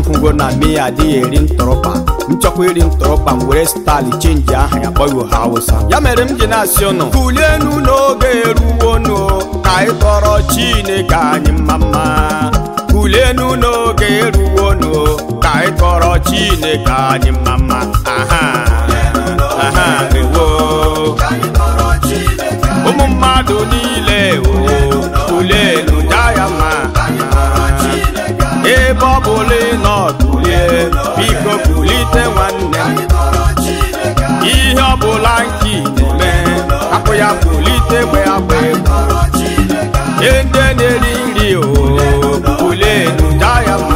hụgo na mi adịghị eri ntụrụkpa nchọkwa iri ntụrụkpa m were stali chenji aha ya kpọghị ha awụsa ya mere m ji na-asị ụnụ kulienu n'oge eruwonu ka anyị kọrọ chineke anyị mma mma kulienu n'oge eruwonu ka anyị kọrọ chineke anyị mma mma aha aha ewo ụmụ mmadụ niile o kulienu jaa ya mma ebe ọ bụla ị nọ kulie biko kulite nwanne m ihe ọ bụla nke ị na-eme hapụ ya kulite gbe agba egwu ihe ndị na-eri nri o kulienu jaa ya mma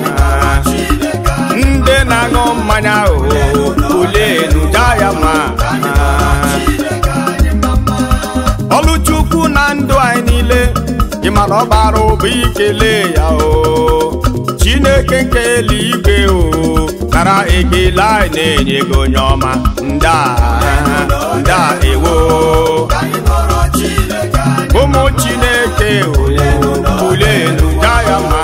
ndị na-aṅụ mmanya o kulienu jaa ya mma ọlụchukwu na ndụ anyị niile ị mara ọ bara ụba ikele ya o chineke nke eluigwe o nara ekele anyị na-enye gị onye ọma nda nda ewo ụmụ chineke o kulenu ja ya mma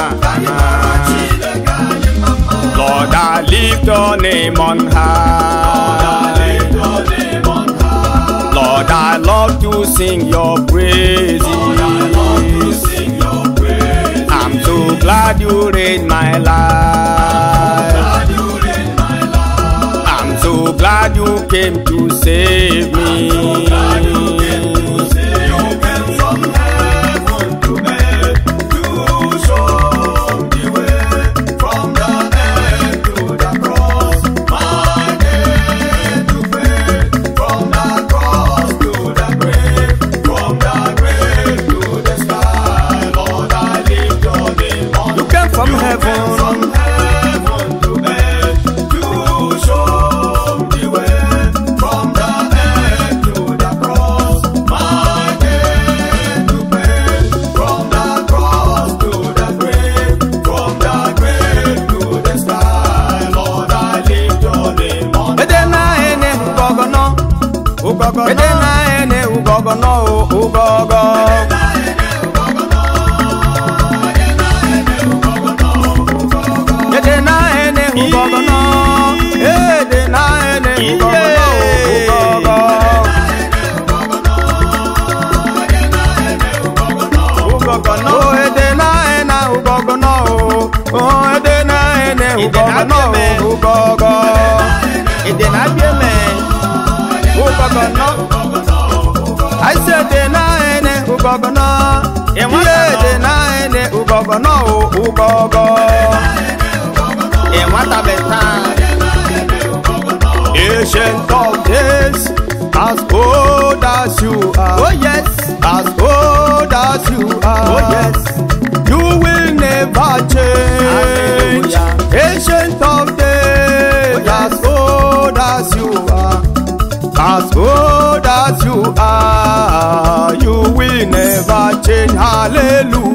Lord, I lift your name on high. Lord, I love to sing your praises. I'm so glad you reign my life. I'm so glad you came to save me. You came from heaven. Ede na ene ugogono, ugogono. Ede na ene ugogono, ugogo. Ede na ene ugogono, ede na ene ugogono, ugogo. Ugogono, ede na ene ugogono, oh, ede na ene ugogono, ugogo. Ede na bieme, ugogono. I said ede na ene ugogono, yeah, ede na ene ugogono, ugogo. nwata beta Ancient of days, as old as you are. oh yes As old as you are. oh yes You will never change. Hallelujah. Ancient of days, Oh, yes. as old as you are. As old as you are, you will never change. Hallelujah.